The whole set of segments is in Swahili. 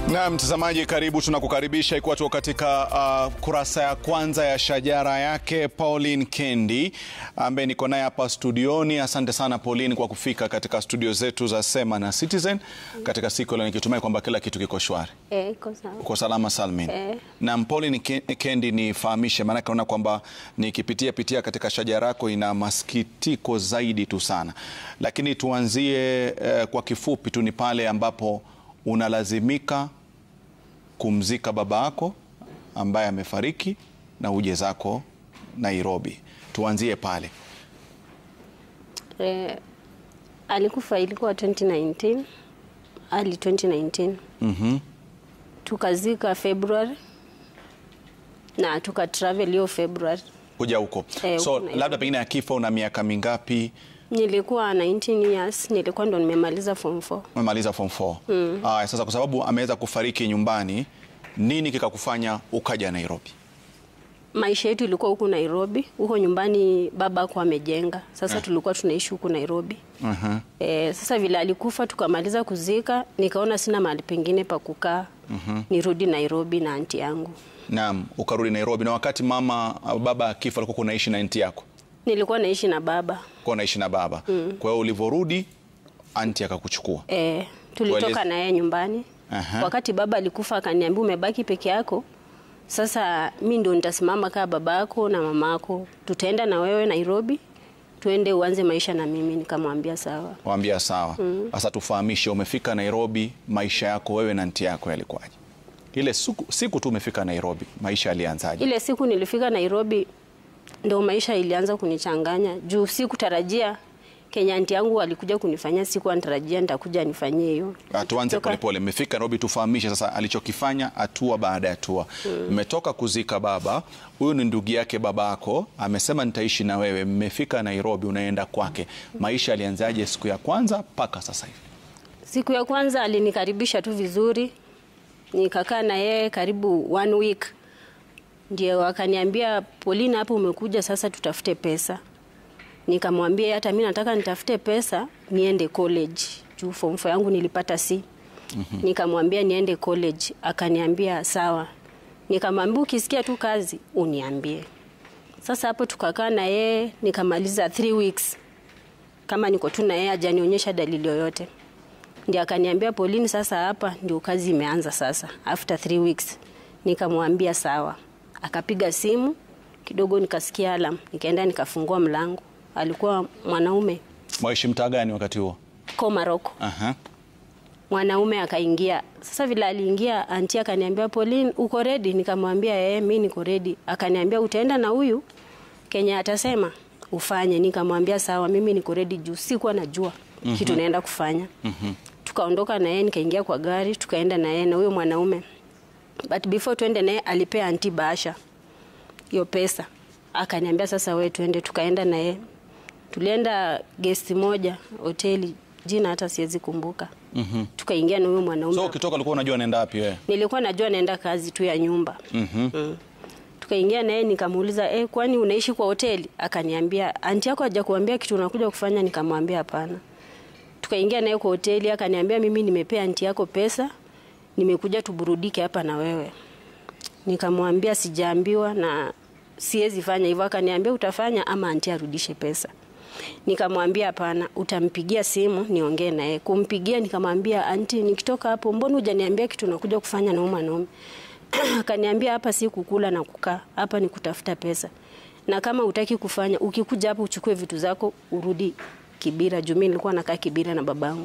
Na mtazamaji, karibu, tunakukaribisha ikiwa tuko katika uh, kurasa ya kwanza ya shajara yake Pauline Kendi ambaye niko naye hapa studioni. Asante sana Pauline kwa kufika katika studio zetu za Sema na Citizen katika siku leo, nikitumai kwamba kila kitu kiko shwari, Eh, iko sawa. uko salama salmin. Eh. Na Pauline Ke- Kendi, nifahamishe, maanake naona kwamba nikipitia pitia katika shajara yako ina masikitiko zaidi tu sana, lakini tuanzie eh, kwa kifupi tu, ni pale ambapo unalazimika kumzika baba yako ambaye amefariki na uje zako Nairobi. Tuanzie pale. Eh, alikufa ilikuwa 2019 early 2019 Mhm. tukazika February na tuka travel hiyo February. Kuja huko. Eh, so huko Nairobi. labda pengine akifa una miaka mingapi? Nilikuwa 19 years, nilikuwa ndo nimemaliza form 4. Umemaliza form 4. Mm. Aya, sasa kwa sababu ameweza kufariki nyumbani, nini kikakufanya ukaja Nairobi? Maisha yetu ilikuwa huku Nairobi, huko nyumbani baba ako amejenga. Sasa tulikuwa tunaishi huku Nairobi. Mhm. Eh, sasa vile alikufa tukamaliza kuzika, nikaona sina mahali pengine pa kukaa. Nirudi Nairobi na anti yangu. Naam, ukarudi Nairobi na wakati mama baba akifa alikuwa kunaishi na anti yako. Nilikuwa naishi na baba. Kwa unaishi na baba. Kwa hiyo ulivyorudi anti akakuchukua. E, tulitoka Tueleze- na yeye nyumbani. Aha. Wakati baba alikufa akaniambia umebaki peke yako. Sasa mi ndo nitasimama kaa baba yako na mama yako, tutaenda na wewe Nairobi, tuende uanze maisha na mimi. Nikamwambia sawa. Waambia sawa. Sasa tufahamishe, umefika Nairobi, maisha yako wewe na nti yako yalikuwaje? Ile siku, siku tu umefika Nairobi, maisha yalianzaje? Ile siku nilifika Nairobi ndo maisha ilianza kunichanganya juu sikutarajia Kenya anti yangu alikuja kunifanyia, siku anatarajia nitakuja nifanyie hiyo. Ah, Tuanze Toka- polepole. Mmefika Nairobi, tufahamishe sasa alichokifanya hatua baada ya hatua. Mmetoka kuzika baba, huyu ni ndugu yake babako, amesema nitaishi na wewe. Mmefika Nairobi, unaenda kwake, maisha yalianzaje siku ya kwanza mpaka sasa hivi? Siku ya kwanza alinikaribisha tu vizuri, nikakaa na yeye karibu one week, ndio akaniambia Paulina, hapo umekuja sasa, tutafute pesa. Nikamwambia hata mi nataka nitafute pesa niende college juu form four yangu nilipata C. Nikamwambia niende college, akaniambia sawa. Nikamwambia ukisikia tu kazi uniambie. Sasa hapo tukakaa na yeye nikamaliza three weeks kama niko tu na yeye hajanionyesha dalili yoyote. Ndio akaniambia Pauline, sasa hapa ndio kazi imeanza sasa, after three weeks. Nikamwambia sawa, akapiga simu kidogo, nikasikia alarm, nikaenda nikafungua mlango. Alikuwa mwanaume Mwaishi mtaa gani wakati huo? Komaroko, Aha. mwanaume akaingia. Sasa vile aliingia, anti akaniambia Pauline, uko ready? Nikamwambia eh, mimi niko ready. Akaniambia utaenda na huyu Kenya atasema ufanye. Nikamwambia sawa, mimi niko ready juu sikuwa najua kitu naenda kufanya. Tukaondoka na yeye, nikaingia kwa gari, tukaenda na yeye na huyo mwanaume. But before tuende naye alipea anti bahasha hiyo pesa, akaniambia sasa we tuende. Tukaenda na yeye, tulienda guest moja hoteli, jina hata siwezi kumbuka. Tukaingia na huyo mwanaume So ukitoka ulikuwa unajua unaenda wapi wewe? nilikuwa najua naenda kazi tu ya nyumba Mhm. mm. Tukaingia naye nikamuuliza, eh, kwani unaishi kwa hoteli? Akaniambia anti yako hajakuambia kitu unakuja kufanya? Nikamwambia hapana. Tukaingia naye kwa hoteli, akaniambia mimi nimepea anti yako pesa, nimekuja tuburudike hapa na wewe. Nikamwambia sijaambiwa na siwezi fanya hivyo. Akaniambia utafanya ama anti arudishe pesa. Nikamwambia hapana, utampigia simu niongee naye. Kumpigia nikamwambia anti, nikitoka hapo, mbona hujaniambia kitu nakuja kufanya na huyu mwanaume? Akaniambia hapa si kukula na kukaa, hapa ni kutafuta pesa, na kama utaki kufanya, ukikuja hapa uchukue vitu zako urudi Kibira. Juu mimi nilikuwa nakaa Kibira na babangu.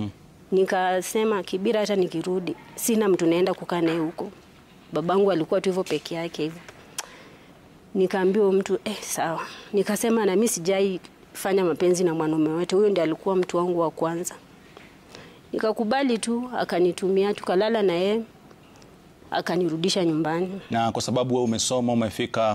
Nikasema Kibira, hata nikirudi sina mtu naenda kukaa naye huko. Babangu alikuwa tu hivyo peke yake hivyo. Nikaambiwa huyo mtu eh, sawa. Nikasema na mimi sijai fanya mapenzi na mwanaume wote, huyo ndiye alikuwa mtu wangu wa kwanza. Nikakubali tu, akanitumia, tukalala na yeye, akanirudisha nyumbani. Na kwa sababu wewe umesoma umefika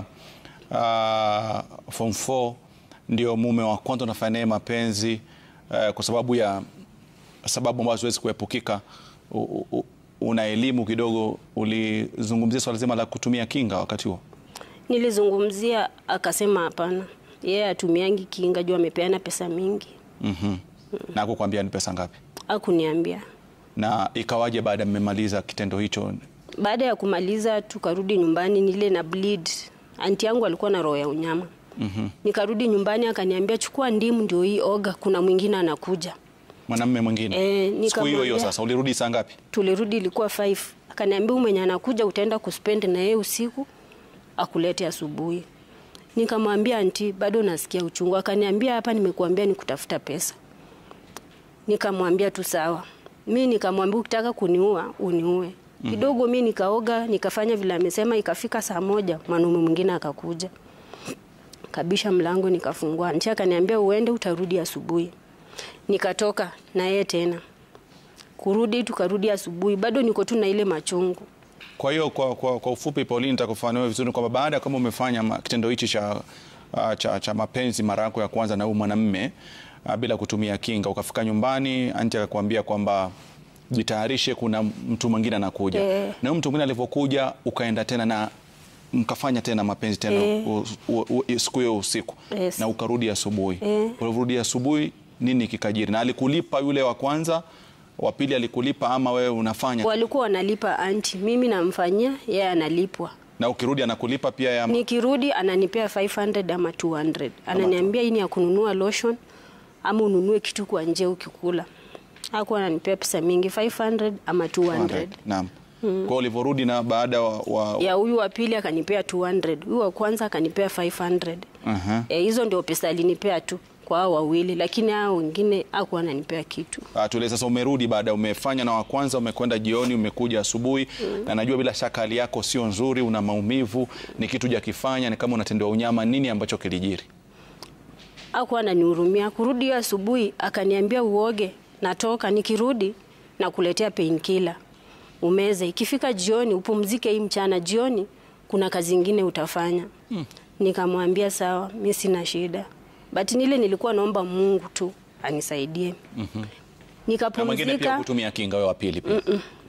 uh, form 4 ndio mume wa kwanza unafanya naye mapenzi uh, kwa sababu ya sababu ambazo huwezi kuepukika, u- u- una elimu kidogo, ulizungumzia swala zima la kutumia kinga wakati huo. Nilizungumzia, akasema hapana, yeye atumiangi kinga juu amepeana pesa mingi. Mhm. Na kukwambia ni pesa ngapi? Akuniambia Na ikawaje baada ya mmemaliza kitendo hicho? Baada ya kumaliza tukarudi nyumbani, nile na bleed. Anti yangu alikuwa na roho ya unyama. mm-hmm. Nikarudi nyumbani, akaniambia chukua ndimu, ndio hii oga, kuna mwingine anakuja. Mwanamume mwingine Eh, siku hiyo hiyo. nikamwambia- Sasa ulirudi saa ngapi? Tulirudi ilikuwa 5. Akaniambia huyu mwenye anakuja utaenda kuspend na yeye usiku, akulete asubuhi. Nikamwambia anti, bado nasikia uchungu. Akaniambia hapa nimekuambia ni kutafuta pesa. Nikamwambia tu sawa. Mi nikamwambia ukitaka kuniua uniue. Kidogo mi nikaoga nikafanya vile amesema, ikafika saa moja mwanaume mwingine akakuja, kabisha mlango, nikafungua. Anti akaniambia uende, utarudi asubuhi. Nikatoka na yeye tena kurudi, tukarudi asubuhi, bado niko tu na ile machungu. Kwa hiyo kwa, kwa, kwa ufupi Pauline, nitakufafanua vizuri kwamba baada ya kama umefanya ma- kitendo hichi cha, uh, cha, cha mapenzi mara yako ya kwanza na huyu mwanamume uh, bila kutumia kinga, ukafika nyumbani, anti akakwambia kwamba jitayarishe, kuna mtu mwingine anakuja Eh. na huyu mtu mwingine alivyokuja, ukaenda tena na mkafanya tena mapenzi tena Eh. u- u- u- siku hiyo usiku Yes. na ukarudi asubuhi. Eh. Ulivyorudi asubuhi, nini kikajiri? Na alikulipa yule wa kwanza, wa pili alikulipa ama wewe unafanya Walikuwa wanalipa anti, mimi namfanyia, yeye analipwa. na ukirudi anakulipa pia ya Nikirudi ananipea 500 ama 200. Ananiambia hii ni ya kununua lotion ama ununue kitu kwa nje ukikula. Hakuwa ananipea pesa mingi 500 ama 200. Naam. Kwa hiyo ulivyorudi na baada wa, wa Ya huyu wa pili akanipea 200. Huyu wa kwanza akanipea 500. Aha. Eh, hizo ndio pesa alinipea tu kwa hao wawili, lakini hao wengine hakuwa ananipea kitu. Ah, tule sasa umerudi baada umefanya na wa kwanza umekwenda jioni umekuja asubuhi na najua bila shaka hali yako sio nzuri una maumivu ni kitu jakifanya ni kama unatendewa unyama nini ambacho kilijiri Hakuwa ananihurumia. Kurudi hiyo asubuhi akaniambia uoge, natoka nikirudi na kuletea painkiller. Umeze. Ikifika jioni upumzike hii mchana, jioni kuna kazi ingine utafanya. Nikamwambia sawa, mimi sina shida. But nile nilikuwa naomba Mungu tu anisaidie. na mwingine pia Nikapumzika, kutumia kinga wewe wa pili pia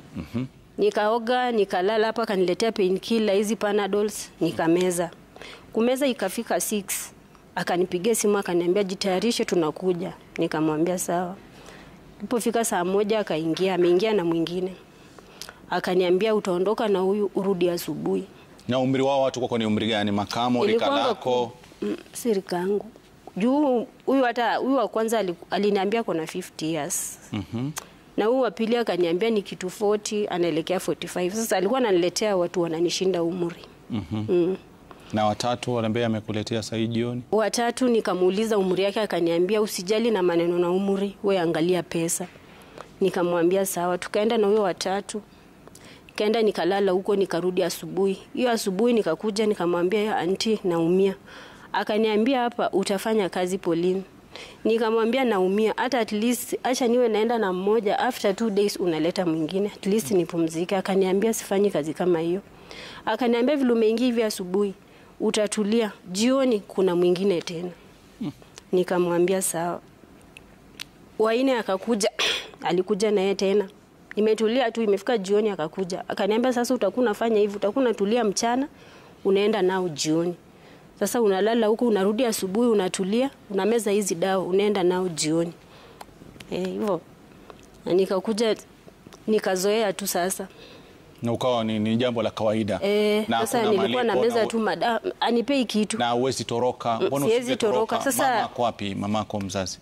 nikaoga, nikalala hapa, akaniletea painkiller hizi Panadols, nikameza. Kumeza ikafika 6 akanipigia simu akaniambia jitayarishe, tunakuja. Nikamwambia sawa. Ilipofika saa moja akaingia, ameingia na mwingine, akaniambia utaondoka na huyu urudi asubuhi. na umri wao watu kwako ni umri gani makamo rika Ilikuwanga lako ku- mm, si rika yangu juu huyu hata huyu wa kwanza ali- aliniambia kona 50 years na huyu wa pili akaniambia ni kitu 40 anaelekea 45 sasa alikuwa ananiletea watu wananishinda umri mm. na watatu wanaambia amekuletea saa hii jioni watatu nikamuuliza umri yake akaniambia usijali na maneno na umri we angalia pesa nikamwambia sawa tukaenda na huyo watatu kaenda nikalala huko nikarudi asubuhi hiyo asubuhi nikakuja nikamwambia "Ya, anti naumia akaniambia hapa utafanya kazi polini nikamwambia naumia hata at least acha niwe naenda na mmoja after two days unaleta mwingine at least nipumzike akaniambia sifanyi kazi kama hiyo akaniambia vile umeingia hivi asubuhi utatulia jioni kuna mwingine tena nikamwambia sawa waine akakuja alikuja naye tena nimetulia tu imefika jioni akakuja akaniambia sasa utakuwa unafanya hivi utakuwa unatulia mchana unaenda nao jioni sasa unalala huko unarudi asubuhi unatulia unameza hizi dawa unaenda nao jioni Eh, hivyo na nikakuja nikazoea tu sasa na ukawa ni, ni jambo la kawaida Eh, Na sasa hakuna nilikuwa malipo, nameza na- tu madawa anipei kitu na uwezi toroka mbona siwezi usingetoroka? toroka. Sasa- mamako wapi mamako mzazi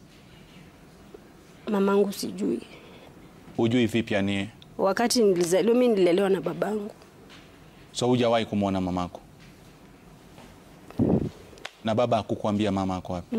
mamangu sijui hujui vipi yani wakati nilizaliwa mi nililelewa na babangu so hujawahi kumwona mamako na baba hakukuambia mama ako wapi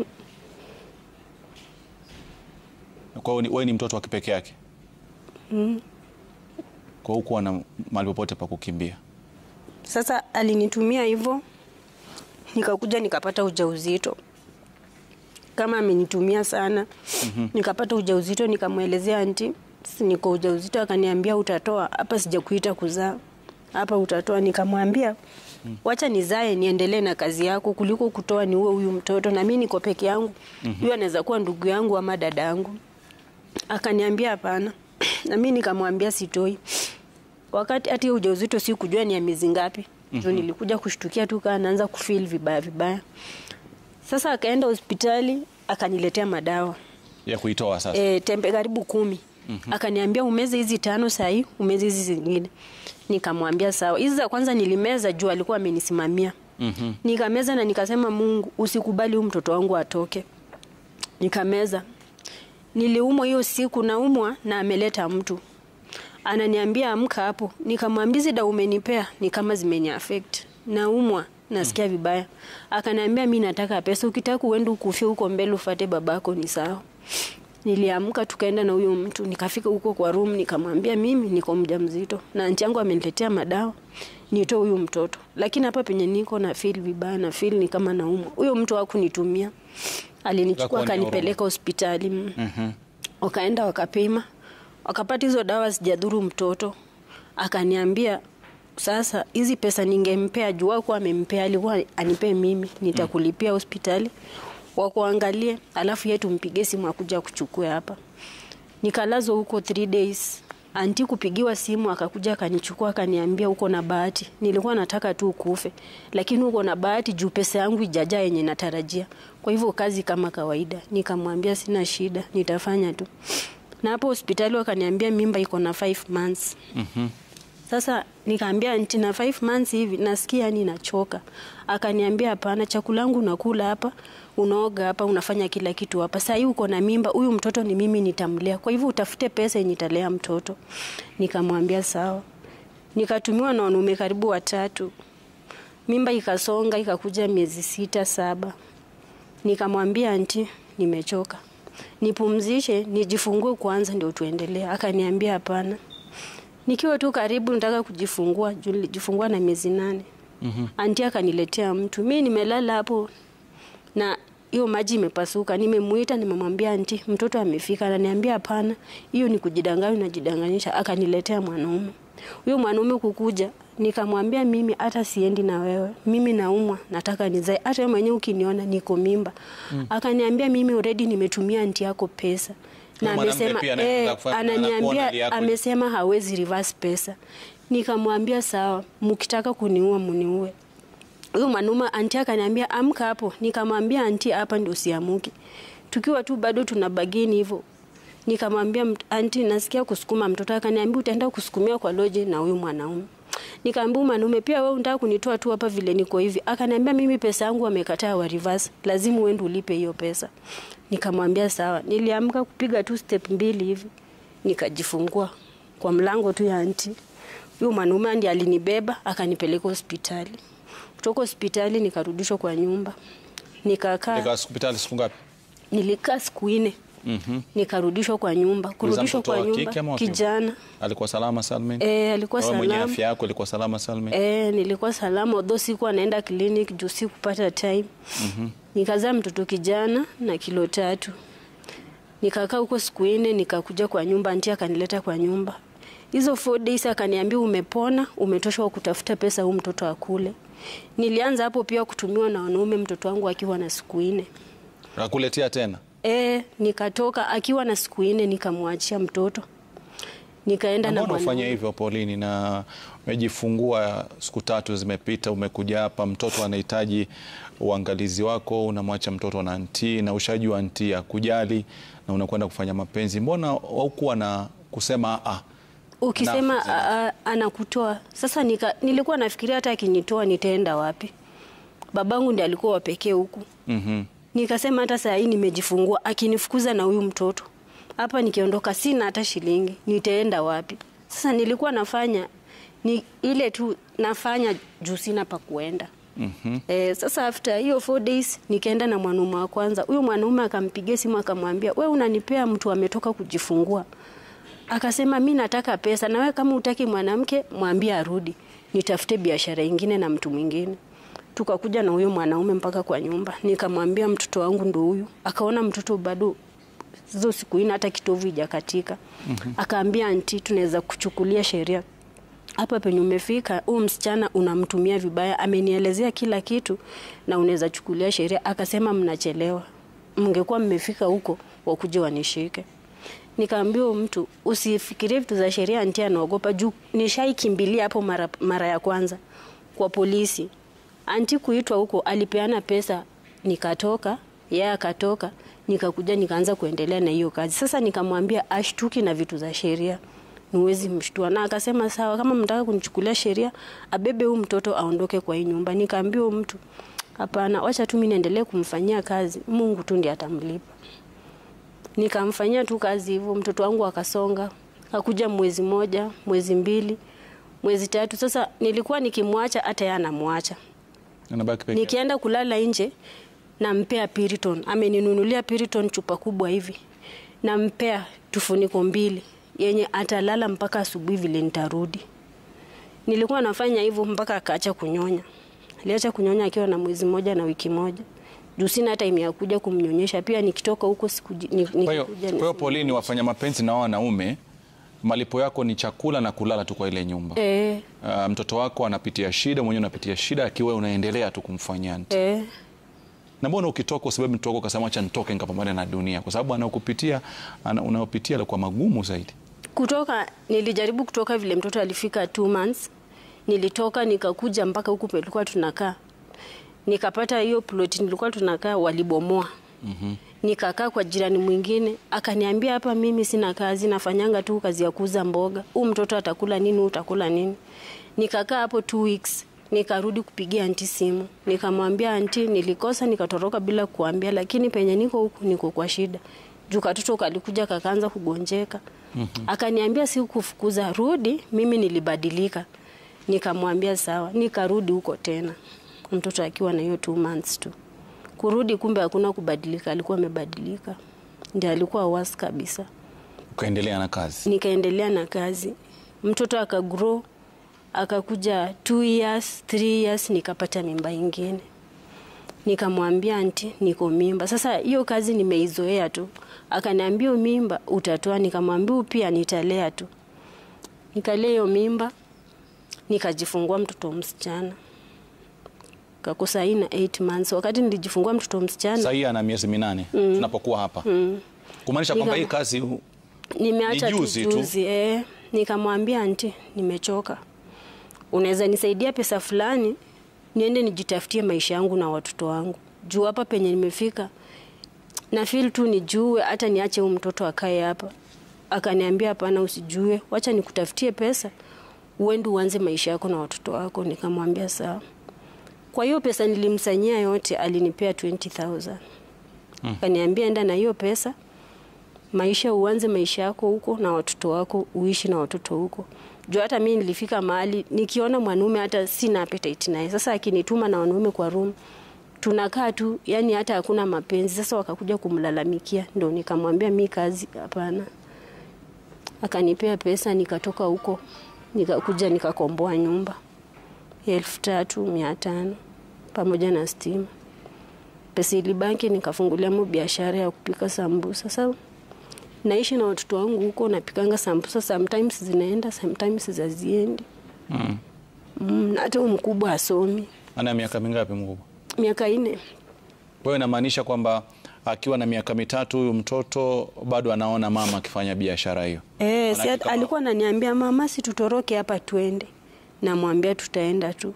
kwa hiyo ni- wewe ni mtoto wa kipekee yake kwa hiyo hukuwa na mahali popote pa kukimbia Sasa alinitumia hivyo, nikakuja nikapata ujauzito. Kama amenitumia sana, nikapata ujauzito, nikamwelezea anti, "Si niko ujauzito. Akaniambia utatoa hapa, sijakuita kuzaa hapa, utatoa. Nikamwambia wacha nizae niendelee na kazi yako kuliko kutoa ni uwe huyu mtoto, na mimi niko peke yangu, huyu anaweza kuwa ndugu yangu ama dada yangu. Akaniambia hapana, na mimi nikamwambia sitoi wakati hati ujauzito si kujua ni ya miezi ngapi mm nilikuja kushtukia tu kaa naanza kufeel vibaya vibaya sasa akaenda hospitali akaniletea madawa ya kuitoa sasa e, tembe karibu kumi Akaniambia umeze hizi tano sahii, umeze hizi zingine. Nikamwambia sawa. Hizi za kwanza nilimeza juu alikuwa amenisimamia. Nikameza na nikasema Mungu, usikubali huyu mtoto wangu atoke. Nikameza. Niliumwa hiyo siku, naumwa na ameleta mtu ananiambia amka hapo. Nikamwambia hizi dawa umenipea ni kama zimeni affect, naumwa nasikia vibaya. Akaniambia mi nataka pesa, ukitaka uende ukufie huko mbele ufate babako ni sawa. Niliamka tukaenda na huyo mtu, nikafika huko kwa room, nikamwambia mimi niko mjamzito na anti yangu ameniletea madawa nitoe huyu mtoto, lakini hapa penye niko na feel vibaya, na feel ni kama naumwa. Huyo mtu hakunitumia, alinichukua Akakuonea akanipeleka hospitali mm. Wakaenda wakapima, wakapata hizo dawa zijadhuru mtoto. Akaniambia sasa hizi pesa ningempea juu wako amempea, alikuwa anipee mimi, nitakulipia hospitali wakuangalie, alafu yeye tumpigie simu akuja kuchukua hapa. Nikalazwa huko 3 days. Anti kupigiwa simu akakuja akanichukua akaniambia uko na bahati. Nilikuwa nataka tu ukufe. Lakini uko na bahati juu pesa yangu ijaja yenye natarajia. Kwa hivyo kazi kama kawaida. Nikamwambia sina shida, nitafanya tu. Na hapo hospitali wakaniambia mimba iko na 5 months. Sasa nikaambia anti na 5 months hivi nasikia yani nachoka. Akaniambia hapana, chakula yangu unakula hapa, unaoga hapa, unafanya kila kitu hapa. Sasa hii uko na mimba, huyu mtoto ni mimi nitamlea. Kwa hivyo utafute pesa yenye italea mtoto. Nikamwambia sawa. Nikatumiwa na wanaume karibu watatu. Mimba ikasonga ikakuja miezi sita saba. Nikamwambia anti, nimechoka. Nipumzishe, nijifungue kwanza ndio tuendelee. Akaniambia hapana. Nikiwa tu karibu nataka kujifungua, juu nilijifungua na miezi nane. Mm-hmm. Anti akaniletea mtu. Mi nimelala hapo na hiyo maji imepasuka. Nimemuita, nimemwambia anti, mtoto amefika. Ananiambia hapana, hiyo ni kujidanganya, unajidanganyisha. Akaniletea mwanaume. Huyo mwanaume kukuja, nikamwambia mimi hata siendi na wewe. Mimi naumwa, nataka nizae. Hata wewe mwenyewe ukiniona niko mimba. Mm. Akaniambia mimi already nimetumia anti yako pesa. Na Huyo mwanamke amesema pia anaweza eh, kufanya- anakuona ananiambia hali yako. amesema hawezi reverse pesa. Nikamwambia sawa, mkitaka kuniua muniue. Huyo mwanaume anti akaniambia amka hapo. Nikamwambia anti, hapa ndio siamuki. Tukiwa tu bado tuna bagini hivyo. Nikamwambia mt- anti, nasikia kusukuma mtoto. Akaniambia utaenda kusukumia kwa loje na huyu mwanaume. Nikamwambia mwanaume, pia wewe unataka kunitoa tu hapa vile niko hivi. Akaniambia mimi pesa yangu wamekataa wa reverse, lazima uende ulipe hiyo pesa. Nikamwambia sawa. Niliamka kupiga tu step mbili hivi, nikajifungua kwa mlango tu ya anti. Huyo mwanaume ndiye alinibeba akanipeleka hospitali. Kutoka hospitali nikarudishwa kwa nyumba, nikakaa Nika hospitali siku ngapi? nilikaa siku nne nikarudishwa kwa nyumba. Ulizaa Kurudishwa mtoto kwa wa nyumba kike ama wa kiume? kijana Alikuwa salama salmin? e, alikuwa Wewe mwenye salama afya yako ilikuwa salama salmin? e, nilikuwa salama odho sikuwa naenda clinic juu sikupata time nikazaa mtoto kijana na kilo tatu nikakaa huko siku nne nikakuja kwa nyumba anti akanileta kwa nyumba hizo four days akaniambia umepona umetoshwa kutafuta pesa huu mtoto akule nilianza hapo pia kutumiwa na wanaume mtoto wangu akiwa na siku nne Nakuletea tena? E, nikatoka akiwa na siku nne nikamwachia mtoto nikaenda na Mbona ufanya mwanaume. hivyo Paulini, na umejifungua siku tatu zimepita, umekuja hapa, mtoto anahitaji uangalizi wako, unamwacha mtoto na anti na ushajua anti akujali na unakwenda kufanya mapenzi, mbona haukuwa na kusema ah, Ukisema Nafu a- a- anakutoa sasa, nika, nilikuwa nafikiria hata akinitoa nitaenda wapi? Babangu ndiye alikuwa wa pekee huku. mhm, Nikasema hata saa hii nimejifungua, akinifukuza na huyu mtoto hapa, nikiondoka sina hata shilingi, nitaenda wapi? Sasa nilikuwa nafanya ni ile tu nafanya juu sina pa kuenda. mhm. Eh, sasa after hiyo four days nikaenda na mwanaume wa kwanza. Huyo mwanaume akampigia simu akamwambia, we unanipea mtu ametoka kujifungua. Akasema mi nataka pesa, na we kama utaki mwanamke mwambie arudi, nitafute biashara ingine na mtu mwingine. Tukakuja na huyo mwanaume mpaka kwa nyumba, nikamwambia mtoto wangu ndo huyu. Akaona mtoto bado hizo siku ine hata kitovu ijakatika. Akaambia anti, tunaweza kuchukulia sheria hapa penye umefika, huyu msichana unamtumia vibaya, amenielezea kila kitu na unaweza chukulia sheria. Akasema mnachelewa, mngekuwa mmefika huko wakuje wanishike. Nikaambia huyu mtu usifikirie vitu za sheria, anti anaogopa juu nishaikimbilia hapo mara, mara ya kwanza kwa polisi. Anti kuitwa huko alipeana pesa, nikatoka yeye akatoka, nikakuja nikaanza kuendelea na hiyo kazi. Sasa nikamwambia ashtuki na vitu za sheria, niwezi mshtua, na akasema sawa, kama mtaka kunichukulia sheria, abebe huyu mtoto aondoke kwa hii nyumba. Nikaambia huyu mtu hapana, wacha tu mimi niendelee kumfanyia kazi, Mungu tu ndiye atamlipa. Nikamfanyia tu kazi hivyo, mtoto wangu akasonga, akuja mwezi moja, mwezi mbili, mwezi tatu. Sasa nilikuwa nikimwacha, hata yeye anamwacha Anabaki peke yake. nikienda kulala nje nampea Piriton. Ameninunulia Piriton chupa kubwa hivi, nampea tufuniko mbili yenye atalala mpaka asubuhi vile nitarudi. Nilikuwa nafanya hivyo mpaka akaacha kunyonya. Aliacha kunyonya akiwa na mwezi moja na wiki moja. Juu sina hata time ya kuja kumnyonyesha. Pia nikitoka huko sikuji ni- Kwa hiyo nikikuja kwa hiyo ni- Pauline, wafanya mapenzi na wao wanaume, malipo yako ni chakula na kulala tu kwa ile nyumba. eh, Uh, mtoto wako anapitia shida, mwenyewe unapitia shida, akiwa unaendelea tu kumfanyia anti. eh. Na mbona ukitoka usababu mtoto wako ukasema acha nitoke nikapambane na dunia, kwa sababu anaokupitia ana, unaopitia alikuwa magumu zaidi. kutoka nilijaribu kutoka vile mtoto alifika two months nilitoka nikakuja mpaka huku pelikuwa tunakaa nikapata hiyo plot nilikuwa tunakaa walibomoa mm-hmm. nikakaa kwa jirani mwingine akaniambia hapa mimi sina kazi nafanyanga tu kazi ya kuuza mboga huu mtoto atakula nini huu utakula nini nikakaa hapo two weeks nikarudi kupigia anti simu nikamwambia anti nilikosa nikatoroka bila kuambia lakini penye niko huku niko kwa shida juu katoto kalikuja kakaanza kugonjeka mm-hmm. akaniambia si kufukuza rudi mimi nilibadilika nikamwambia sawa nikarudi huko tena mtoto akiwa na hiyo two months tu kurudi kumbe hakuna kubadilika alikuwa amebadilika ndio alikuwa wasi kabisa Ukaendelea na kazi. nikaendelea na kazi mtoto akagrow akakuja two years three years nikapata mimba ingine nikamwambia anti niko mimba sasa hiyo kazi nimeizoea tu akaniambia "Hiyo mimba utatoa nikamwambia "Huyu pia nitalea tu nikalea hiyo mimba nikajifungua mtoto msichana kakosa hii na 8 months wakati nilijifungua mtoto msichana Sasa hii ana miezi minane tunapokuwa hapa. Kumaanisha kwamba Nika- hii kazi nimeacha Ni tu juzi tu. juzi eh. Nikamwambia anti, nimechoka, unaweza nisaidia pesa fulani niende nijitafutie maisha yangu na watoto wangu, juu hapa penye nimefika na feel tu nijue, hata niache huyu mtoto akae hapa. Akaniambia hapana, usijue, wacha nikutafutie pesa uende uanze maisha yako na watoto wako. Nikamwambia sawa. Kwa hiyo pesa nilimsanyia yote, alinipea 20000 akaniambia enda na hiyo pesa maisha uanze maisha yako huko na watoto wako uishi na watoto huko juu hata mi nilifika mahali nikiona mwanaume hata sina appetite naye sasa akinituma na wanaume kwa room tunakaa tu yani hata hakuna mapenzi sasa wakakuja kumlalamikia ndo nikamwambia mi kazi hapana akanipea pesa nikatoka huko nikakuja nikakomboa nyumba elfu tatu mia tano pamoja na stima pesa ilibaki nikafungulia mo biashara ya kupika sambusa sasa naishi na watoto wangu huko napikanga sambusa sometimes zinaenda sometimes zaziendi mm. mm, na hata huyu mkubwa asomi ana miaka mingapi mkubwa? miaka nne Kwa hiyo inamaanisha kwamba akiwa na miaka mitatu huyu mtoto bado anaona mama akifanya biashara hiyo. e, si Manake at- kama- alikuwa ananiambia mama si tutoroke hapa twende namwambia tutaenda tu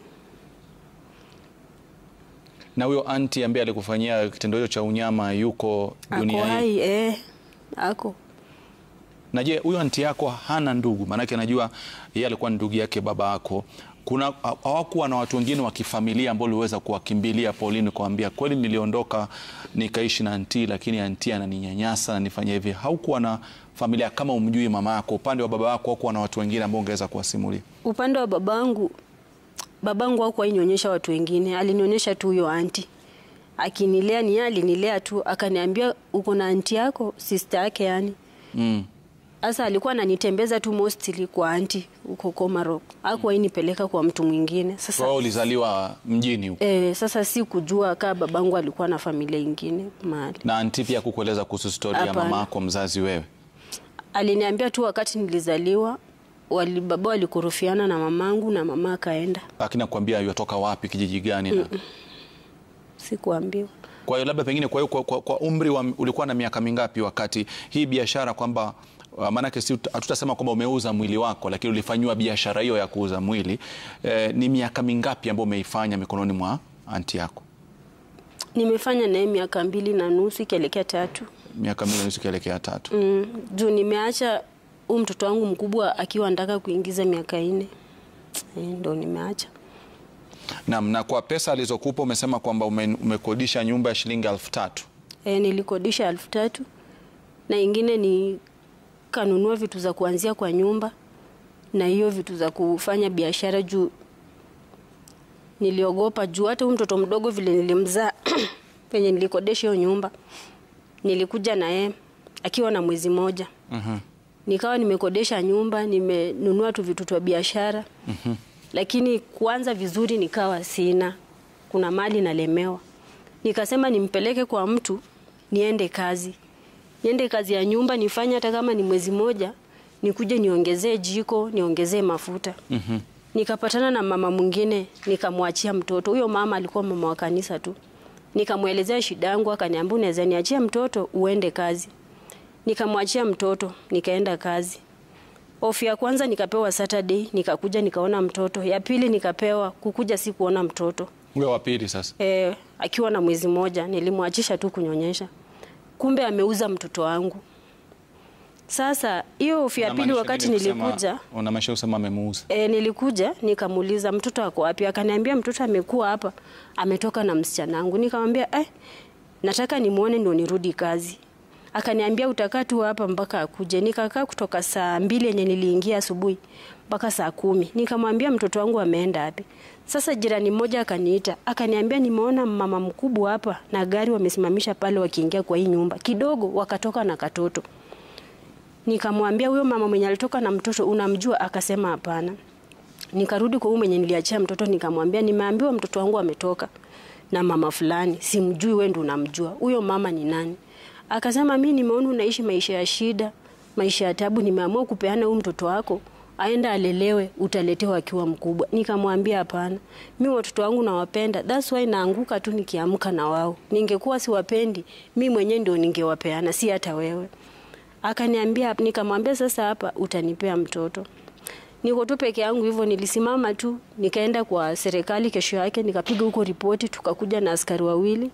Na huyo anti ambaye alikufanyia kitendo hicho cha unyama yuko ako dunia hii. hai e, ako Na je, huyo anti yako hana ndugu? Maanake najua yeye alikuwa ni ndugu yake baba yako. Kuna hawakuwa na watu wengine wa kifamilia ambao uliweza kuwakimbilia Pauline, kuambia kweli, niliondoka nikaishi na anti, lakini anti ananinyanyasa ananifanyia hivi. Haukuwa na familia kama umjui mama yako, upande wa baba yako hakuwa na watu wengine ambao ungeweza kuwasimulia? upande wa babangu babangu hakuwa nionyesha watu wengine alinionyesha tu huyo anti akinilea ni yeye alinilea tu akaniambia uko na anti yako sister yake yani Mm. Sasa alikuwa ananitembeza tu mostly kwa anti huko Komarok. Hakuwahi nipeleka kwa mtu mwingine. Kwa Sasa hiyo ulizaliwa mjini huko eh, sasa si kujua kaa babangu alikuwa na familia ingine mahali. na anti pia kukueleza kuhusu stori ya Hapana. mama yako mzazi wewe? Aliniambia tu wakati nilizaliwa wali, baba walikurufiana na mamangu na mama akaenda. Lakini akwambia yotoka wapi, kijiji gani? na Sikuambiwa. Kwa hiyo labda pengine, kwa hiyo kwa, kwa, kwa umri wa, ulikuwa na miaka mingapi wakati hii biashara kwamba uh, maanake si hatutasema kwamba umeuza mwili wako, lakini ulifanyiwa biashara hiyo ya kuuza mwili eh, ni miaka mingapi ambayo umeifanya mikononi mwa anti yako? Nimefanya naye miaka mbili na nusu ikielekea tatu. Miaka mbili na nusu ikielekea tatu. Mm, juu nimeacha huu mtoto wangu mkubwa akiwa anataka kuingiza miaka nne. E, ndo nimeacha. Naam, na kwa pesa alizokupa umesema kwamba ume, umekodisha nyumba ya shilingi elfu tatu. E, nilikodisha elfu tatu na ingine ni kanunua vitu za kuanzia kwa nyumba na hiyo vitu za kufanya biashara juu niliogopa juu hata huyu mtoto mdogo vile nilimzaa penye nilikodesha hiyo nyumba nilikuja na yeye akiwa na mwezi moja Mhm. nikawa nimekodesha nyumba nimenunua tu vitu twa biashara Mhm. lakini kuanza vizuri nikawa sina, kuna mali nalemewa. Nikasema nimpeleke kwa mtu niende kazi, niende kazi ya nyumba nifanye, hata kama ni mwezi moja, nikuje niongezee jiko, niongezee mafuta. Mhm. Nikapatana na mama mwingine, nikamwachia mtoto. Huyo mama alikuwa mama wa kanisa tu. Nikamwelezea shida yangu, akaniambia unaweza niachia mtoto uende kazi. Nikamwachia mtoto, nikaenda kazi. Ofu ya kwanza nikapewa Saturday, nikakuja nikaona mtoto. Ya pili nikapewa kukuja, si kuona mtoto Huyo wa pili sasa. e, akiwa na mwezi moja. Nilimwachisha tu kunyonyesha, kumbe ameuza mtoto wangu. Sasa hiyo ofu ya pili, Unamaanisha wakati nini kusema- nilikuja Unamaanisha kusema amemuuza. E, nilikuja nikamuuliza mtoto ako wapi? Akaniambia mtoto amekuwa hapa, ametoka na msichana wangu. Nikamwambia eh, nataka nimuone ndio nirudi kazi. Akaniambia utakaa tu hapa mpaka akuje. Nikakaa kutoka saa mbili yenye niliingia asubuhi mpaka saa kumi. Nikamwambia mtoto wangu ameenda wapi? Sasa jirani mmoja akaniita, akaniambia nimeona mama mkubwa hapa na gari wamesimamisha pale wakiingia kwa hii nyumba. Kidogo wakatoka na katoto. Nikamwambia huyo mama mwenye alitoka na mtoto unamjua? Akasema hapana. Nikarudi kwa huyu mwenye niliachia mtoto, nikamwambia nimeambiwa mtoto wangu ametoka na mama fulani, simjui, wewe ndio unamjua. Huyo mama ni nani? Akasema mimi nimeona unaishi maisha ya shida, maisha ya tabu, nimeamua kupeana huyu mtoto wako aenda alelewe, utaletewa akiwa mkubwa. Nikamwambia hapana, mi watoto wangu nawapenda, that's why naanguka tu nikiamka na wao. Ningekuwa siwapendi, mi mwenyewe ndio ningewapeana, si hata wewe. Akaniambia, nikamwambia sasa hapa utanipea mtoto. Niko tu peke yangu hivyo, nilisimama tu, nikaenda kwa serikali. Kesho yake nikapiga huko ripoti, tukakuja na askari wawili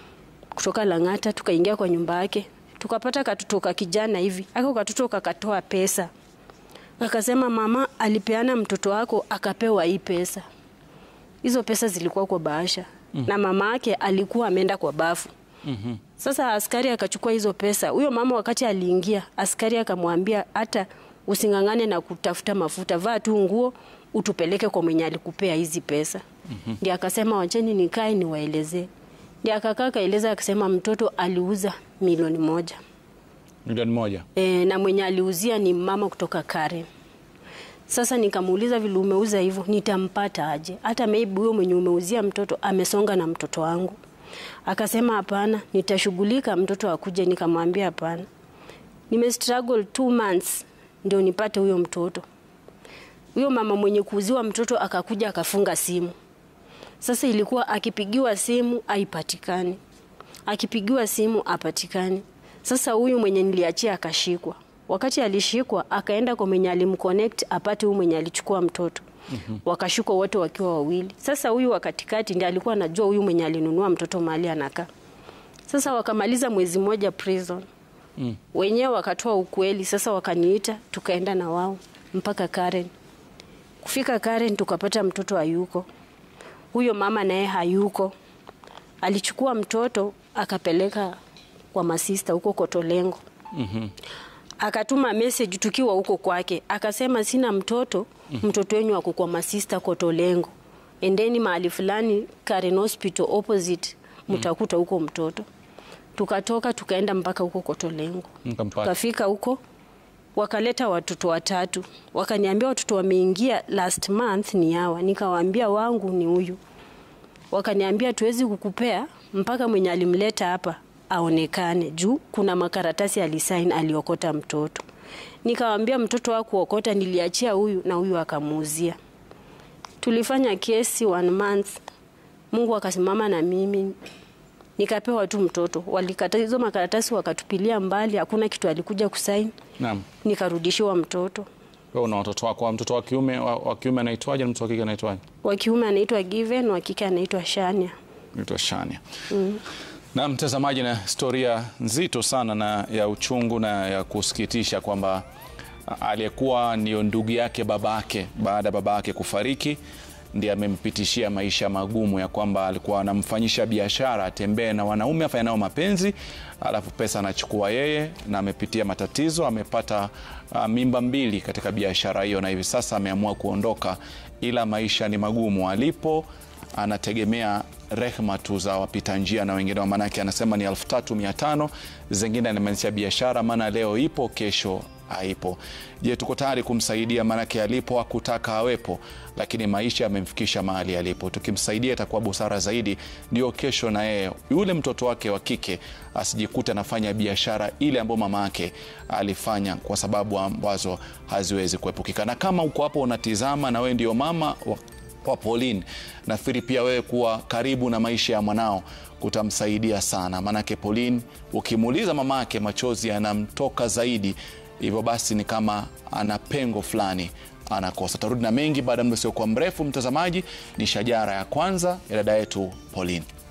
kutoka Lang'ata, tukaingia kwa nyumba yake, tukapata katoto ka kijana hivi. Ako katoto kakatoa pesa, akasema mama alipeana mtoto wako akapewa hii pesa. Hizo pesa zilikuwa kwa bahasha mm. na mama yake alikuwa ameenda kwa bafu Mhm. sasa askari akachukua hizo pesa. Huyo mama wakati aliingia, askari akamwambia hata using'ang'ane na kutafuta mafuta, vaa tu nguo utupeleke kwa mwenye alikupea hizi pesa. mm-hmm. Ndio akasema wacheni nikae niwaelezee. Ndio akakaa kaeleza, akasema mtoto aliuza milioni moja Milioni moja. e, na mwenye aliuzia ni mama kutoka Karen. Sasa nikamuuliza vile umeuza hivyo, nitampata aje? Hata maybe huyo mwenye umeuzia mtoto amesonga na mtoto wangu. Akasema hapana, nitashughulika mtoto akuje. Nikamwambia hapana, nime struggle two months ndio nipate huyo mtoto. Huyo mama mwenye kuuziwa mtoto akakuja akafunga simu. Sasa ilikuwa akipigiwa simu haipatikani, akipigiwa simu apatikani. Sasa huyu mwenye niliachia akashikwa. Wakati alishikwa akaenda kwa mwenye alimconnect apate huyu mwenye alichukua mtoto. Mm-hmm. Wakashikwa wote wakiwa wawili. Sasa huyu wa katikati ndiye alikuwa anajua huyu mwenye alinunua mtoto mahali anakaa. Sasa wakamaliza mwezi mmoja prison. Mm. Wenyewe wakatoa ukweli. Sasa wakaniita tukaenda na wao mpaka Karen. Kufika Karen tukapata mtoto hayuko. Huyo mama naye hayuko. Alichukua mtoto akapeleka kwa masista huko Kotolengo. Mhm. Akatuma message tukiwa huko kwake, akasema sina mtoto, mtoto wenyu ako kwa masista Kotolengo, endeni mahali fulani Karen Hospital opposite, mtakuta huko mtoto. Tukatoka tukaenda mpaka huko Kotolengo. Mkampata. Tukafika huko wakaleta watoto watatu, wakaniambia watoto wameingia last month ni hawa. Nikawaambia wangu ni huyu. Wakaniambia tuwezi kukupea mpaka mwenye alimleta hapa aonekane, juu kuna makaratasi alisain aliokota mtoto. Nikawambia mtoto wa kuokota niliachia huyu na huyu akamuuzia. Tulifanya kesi one month, Mungu akasimama na mimi nikapewa tu mtoto. Walikata hizo makaratasi wakatupilia mbali, hakuna kitu alikuja kusain, Naam. nikarudishiwa mtoto. Wewe una watoto wako, mtoto wa kiume wa, wa kiume anaitwaje na mtoto wa kike anaitwaje? Wa kiume anaitwa Given, wa kike anaitwa Shania. naitwa Shania. Na mtazamaji, na historia nzito sana na ya uchungu na ya kusikitisha kwamba aliyekuwa ndio ndugu yake babake baada ya babake kufariki ndiye amempitishia maisha magumu ya kwamba alikuwa anamfanyisha biashara atembee na wanaume afanye nao mapenzi, alafu pesa anachukua yeye, na amepitia matatizo, amepata uh, mimba mbili katika biashara hiyo, na hivi sasa ameamua kuondoka, ila maisha ni magumu alipo anategemea rehma tu za wapita njia na wengine, maanake anasema ni elfu tatu mia tano zingine anamaanisha biashara, maana leo ipo kesho haipo. Je, tuko tayari kumsaidia? Maanake alipo hakutaka awepo, lakini maisha yamemfikisha mahali alipo. Tukimsaidia itakuwa busara zaidi, ndio kesho na yeye yule mtoto wake wa kike asijikute anafanya biashara ile ambayo mama yake alifanya, kwa sababu ambazo haziwezi kuepukika. Na kama uko hapo unatizama na wewe ndio mama wa kwa Pauline, nafikiri pia wewe kuwa karibu na maisha ya mwanao kutamsaidia sana, maanake Pauline ukimuuliza mama yake machozi yanamtoka zaidi, hivyo basi ni kama ana pengo fulani anakosa. Tarudi na mengi baada ya muda usiokuwa mrefu. Mtazamaji, ni shajara ya kwanza ya dada yetu Pauline.